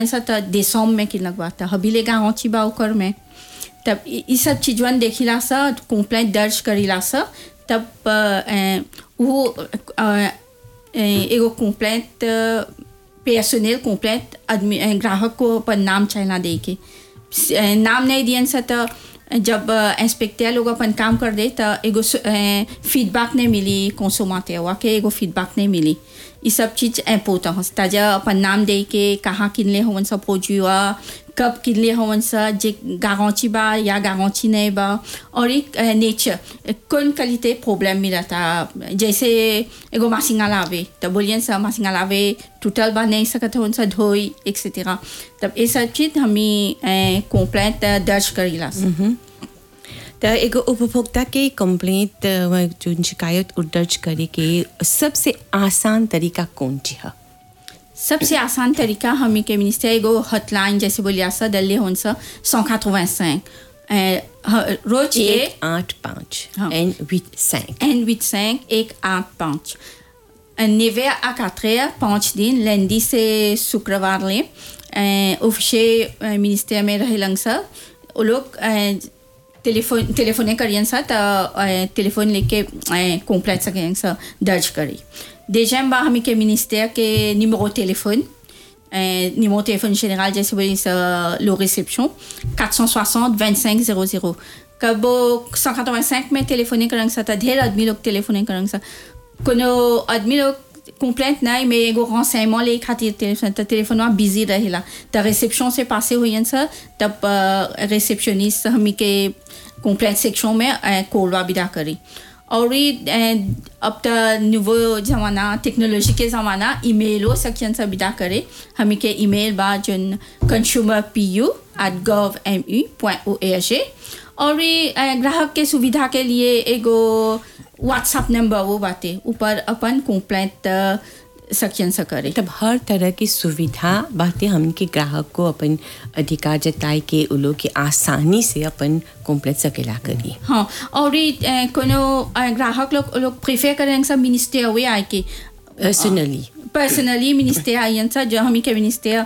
ऐसा त दिसंबर में किन लगवाता हबीले गाँची बा ओकर में तब इ इ सब चीजवन देखिला सा कंप्लेंट दर्ज करीला सा तब अ, ए, वो अ, ए, एगो कंप्लेंट पर्सनल कंप्लेंट आदमी ए, ग्राहक को अपन नाम चाहना दे के स- ए, नाम नहीं दियन सा त जब इंस्पेक्टर लोग अपन काम कर दे त एगो फीडबैक नहीं मिली कंसोमाते हुआ के एगो फीडबैक नहीं मिली ये सब चीज इम्पोर्टेंट है ताजा अपन नाम दे के कहाँ किनले हवन सा पहुँचुआ कब किनले हवन सा जे गारंटी बा या गारंटी नहीं बा और एक नेचर कौन क्वालिटी प्रॉब्लम मिला था जैसे एगो मासिंगा लावे तो बोलिए सा मासिंगा लावे टूटल बा नहीं सकत हवन सा धोई एक्सेट्रा तब ये सब चीज हमें कंप्लेंट दर्ज करीला सा त एगो उपभोक्ता के कंप्लेंट जो शिकायत उ दर्ज करे के सबसे आसान तरीका कौन ची है सबसे आसान तरीका हमी के मिनिस्टर एगो हॉटलाइन जैसे बोलिया सा दल्ले होन सा सौ रोज के एक आठ पाँच हाँ। एन विथ सैंक एन विथ cinq एक आठ पाँच नेवे à 4 heures पाँच दिन lundi से शुक्रवार ले ऑफिशियल मिनिस्टर में रहेलन सा वो लोग टेलीफोन टेलीफोने करियन सा त टेलीफोन लेके कंप्लेंट सकें सा दर्ज करी déjà बा हमी के मिनिस्टर के numéro téléphone euh, numéro téléphone général जैसे बोली सा लो réception 460 25 00 कब 185 में टेलीफोने करंग सा त ढेर आदमी लोग टेलीफोने करंग सा कोनो आदमी लोग कंप्लेंट नहीं mais एगो renseignement ले खातिर टेलीफोन त टेलीफोन बिजी रहेला त रिसेप्शन से पासे हुई सा तब रिसेप्शनिस्ट हमी के कंप्लेंट सेक्शन में कोलवा विदा करी और ये अब तो नुवो ज़माना टेक्नोलॉजी के ज़माना ईमेलो सेक्शन से विदा करे हमें के ईमेल बा जोन consumer P U at gov M U point O H A और ये अ, ग्राहक के सुविधा के लिए एगो व्हाट्सएप नंबर वो बाते ऊपर अपन कंप्लेंट सेक्शन से करे तब हर तरह की सुविधा बातें हमके ग्राहक को अपन अधिकार जताए के उ लोग के आसानी से अपन कंप्लेंट सकेला करी हाँ और ये अ, कोनो अ, ग्राहक लोग लोग प्रेफर करें सब मिनिस्टर हुए आए के पर्सनली पर्सनली मिनिस्टर आयन सा जो हमी के मिनिस्टर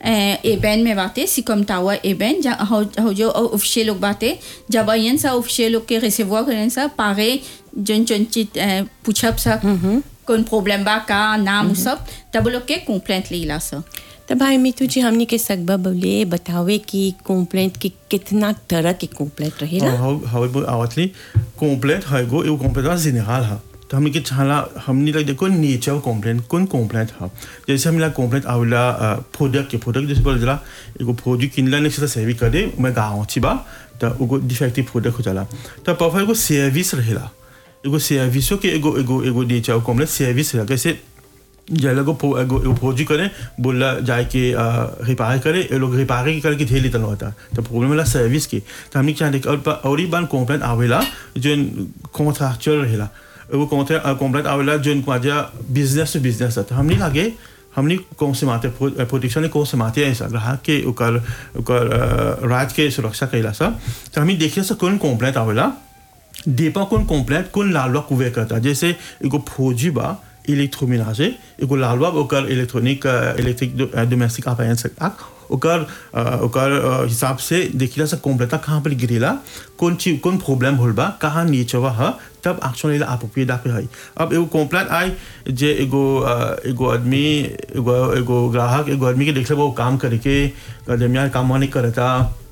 एबेन में बाते सिकम टावर एबेन जहाँ हो हो जो ऑफिशियल लोग बाते जब आयन सा ऑफिशियल लोग के रिसीवर करें सा पारे जन जन चीज पूछब सा कौन प्रॉब्लम बा का नाम उ सब तब वो लोग के कंप्लेंट लीला सा तब भाई मितू जी हमने के सकबा बोले बतावे कि कंप्लेंट के कितना तरह के कंप्लेंट रहेला हाउ हाउ आवतली कंप्लेंट है गो एगो कंप्लेंट बा जेनरल है तो हमने के छाला हमने लग देखो नेचर कंप्लेंट कौन कंप्लेंट है जैसे हमने कंप्लेंट आवेला प्रोडक्ट के प्रोडक्ट जैसे बोल जला एगो प्रोडक्ट किनला ने से सेवी करे मैं गाँव छी बा तो एगो डिफेक्टिव प्रोडक्ट हो जाला तो परफेक्ट एगो सर्विस रहेला एगो सर्विसो के एगो एगो एगो नेचर कंप्लेंट सर्विस रहेला कैसे जैसे को एगो एगो फौजी करे बोला जाए के रिपेयर करे ये लोग रिपेयर करके ढेर लेता होता तो प्रॉब्लम वाला सर्विस की तो हमने क्या देख और और ही बार कंप्लेंट आवेला जो कॉन्ट्रैक्चुअल रहेला वो कंप्लेंट आवेला जो माजा बिजनेस टू बिजनेस तो हमने लागे हमने कौन से माते प्रोटेक्शन ने कौन से माते ऐसा ग्राहक के ओकर ओकर राज के सुरक्षा कैला सा तो हमें देखिए सा कौन कंप्लेंट आवेला डेपा कौन कंप्लेंट कौन लालवा कुवे करता जैसे एगो फौजी बा इलेक्ट्रोमेनाजे एगो लालवा ओकर इलेक्ट्रॉनिक इलेक्ट्रिक डोमेस्टिक अप्लायंस ओकर अ, ओकर अ, हिसाब से देखिला से कंप्लेंटा कहाँ पर गिरेला कौन चीज कौन प्रॉब्लम होल बा कहाँ नीचवा है तब एक्शन लेला अप्रोप्रिएट पे है अब एगो कंप्लेंट आई जे एगो अ, एगो आदमी एगो एगो ग्राहक एगो आदमी के देखले वो काम करे के दरमियान काम नहीं करता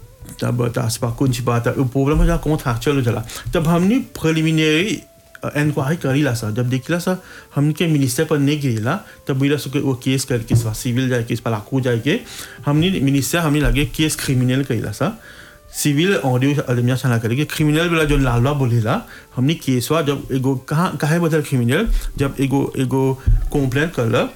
तब तासपा कुछ बात प्रॉब्लम हो जा कौन था चलो चला तब हमने प्रिलिमिनरी इंक्वायरी करीला सा जब देखला सा हमके मिनिस्टर पर नहीं गिरेला तब बोला सो वो केस करके सा सिविल जाए केस पर लाखों जाए के हमने मिनिस्टर हमने लगे केस क्रिमिनल करीला सा सिविल ऑडियो अदमिया छाना करेगी क्रिमिनल वाला जो लालवा बोलेला हमने केसवा जब एगो कहाँ काहे बदल क्रिमिनल जब एगो एगो कंप्लेंट करला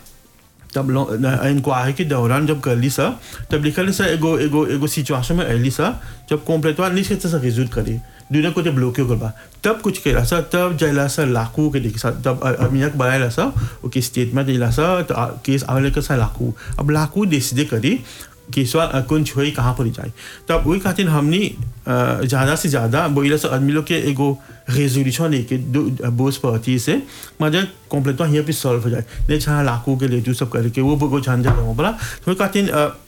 तब इंक्वायरी के दौरान जब कर ली सा तब लिखल सा एगो एगो एगो सिचुएशन में अली सा जब कंप्लेंटवा नहीं से सा रिजल्ट करे दुनिया को जब ब्लॉक कर बा तब कुछ केला सा तब जैला सा लाखों के देखा तब अमिया के बनाया सा ओके स्टेटमेंट दिला सा तो केस आवेले के सा लाखों अब लाखों डिसीजन करी केसवा कौन छोई कहाँ पर जाए तब वही खातिर हमने ज़्यादा से ज़्यादा बोला से आदमी लोग के एगो रेजोल्यूशन लेके बोस पार्टी से मजा कॉम्प्लेट यहाँ पे सॉल्व हो जाए नहीं छा लाखों के ले जो सब करके वो वो झंझट हो बोला तो वही खातिर